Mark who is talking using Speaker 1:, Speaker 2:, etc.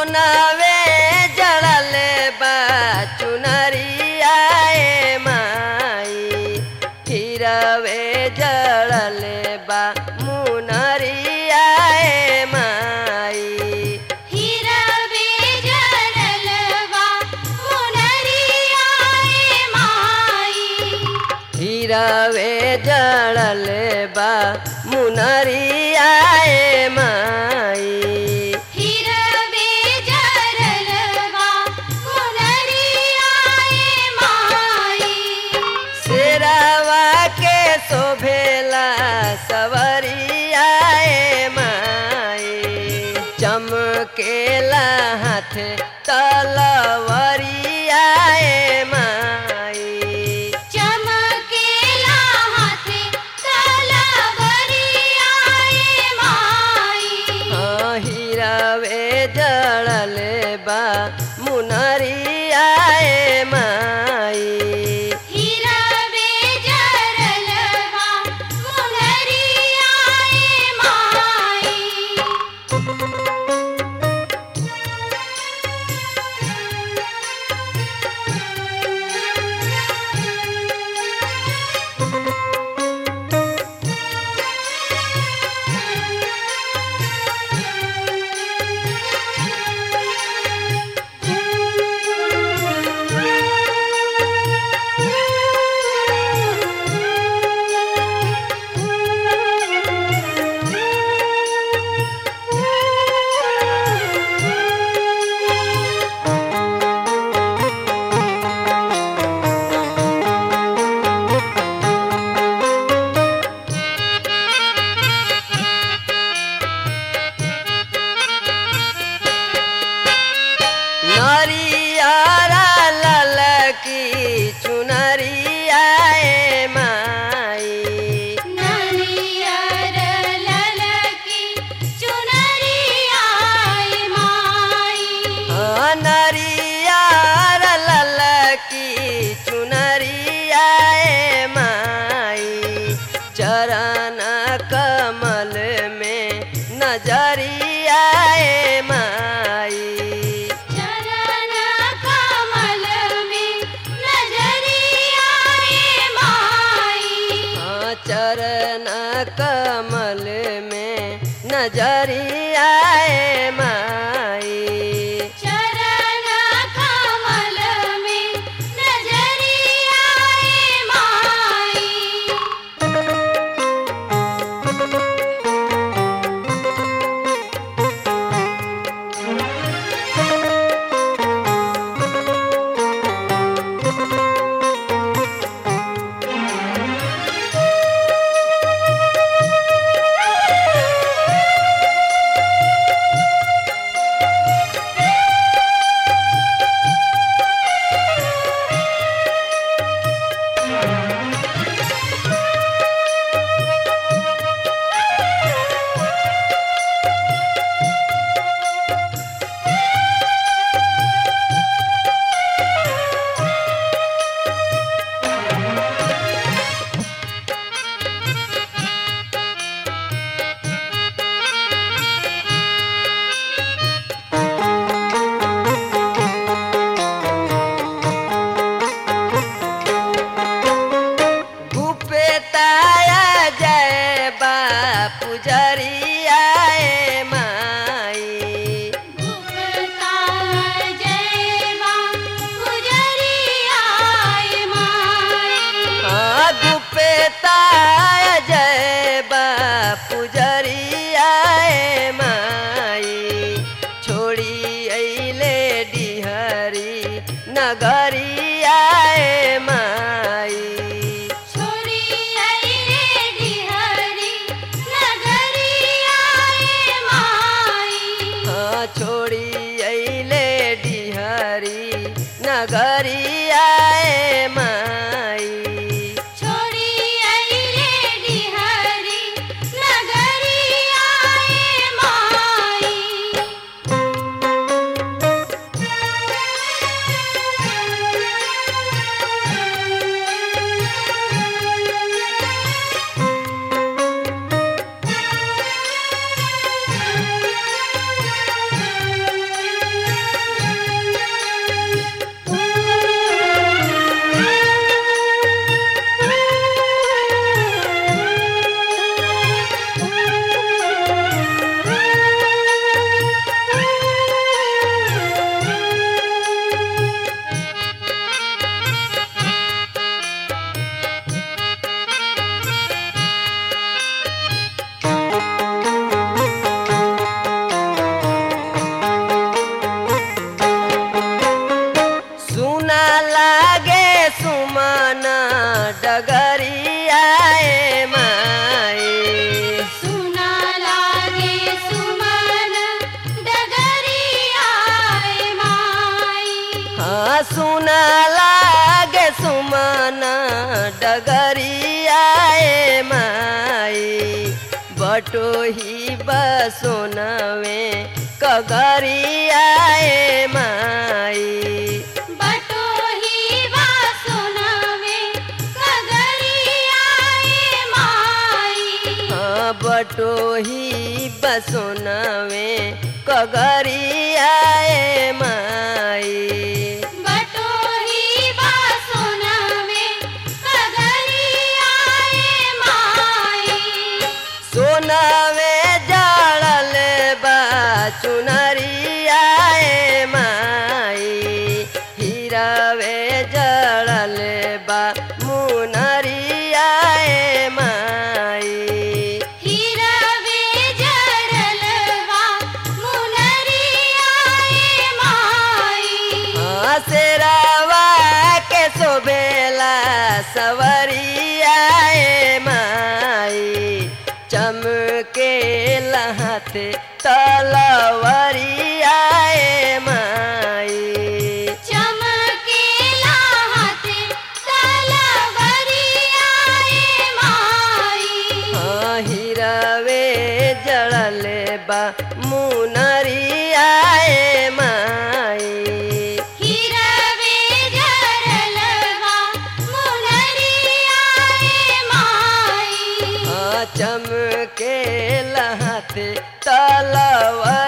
Speaker 1: सोनावे जड़ल बा चुनरिया ए माई हिरवे जड़ल बा मुनरिया ए माई
Speaker 2: हिरवे जरलवा मुनरिया ए माई
Speaker 1: हिरवे जड़ल बा मुनरिया ए माई
Speaker 2: हिरवे जरलवा मुनरिया ए माई
Speaker 1: शेरावा के शोभेला सवरिया ए माई चमकेला हाथ तलवरिया ए माई
Speaker 2: चमकेला हाथे तलवरिया ए माई
Speaker 1: हाँ, हीरावे जड़ल बा मुनरिया ए माई
Speaker 2: हिरवे जरलवा मुनरिया ए माई
Speaker 1: नरियारा ललकी चुनरिया ए माई
Speaker 2: नरियर ललकी चुनरिया ए माई
Speaker 1: हाँ, नरियारा ललकी चुनरिया ए माई चरण कमल में नजरिया ए माई
Speaker 2: चरण कमल में नजरिया ए माई
Speaker 1: हाँ, चरण कमल में नजरिया ए माई
Speaker 2: चरण कमल में नजरिया ए माई
Speaker 1: भूपेताया जय बा पुजरिया ए माई
Speaker 2: गुप्ता जयवा गुजरिया ए माई
Speaker 1: हाँ भूपेताया जय बा पुजरिया ए माई छोड़ी अइले डिहरी नगरिया ए माई
Speaker 2: छोड़ी अइले डिहरी नगरिया ए माई
Speaker 1: हाँ छोड़ी अइले डिहरी नगरिया ए माई
Speaker 2: छोड़ी अइले डिहरी नगरिया ए माई
Speaker 1: डगरियाए माई
Speaker 2: सुना लागे सुमन डगरियाए माई
Speaker 1: हाँ सुना लागे सुमन डगरियाए माई बटोही बसोनवे कगरियाए माई
Speaker 2: बटोही वा सुनवे कगरियाए माई
Speaker 1: हाँ बटोही बसोनवे कगरियाए माई
Speaker 2: बटोही वा सुनवे कगरियाए माई
Speaker 1: सोनवे जड़ल बा चुनरियाए माई हीरावे जड़ल बा मुनरियाए माई
Speaker 2: हिरवे जड़लवा मुनरियाए माई
Speaker 1: शेरावा के शोभेला सवरियाए माई चमके लहते तलवरियाए माई
Speaker 2: चमकेला हाथे तलवरियाए माई
Speaker 1: हाँ हिरवे जड़ल बा मुनरियाए माई
Speaker 2: हिरवे जड़लवा मुनरियाए माई
Speaker 1: हाँ चमके लहते तलवर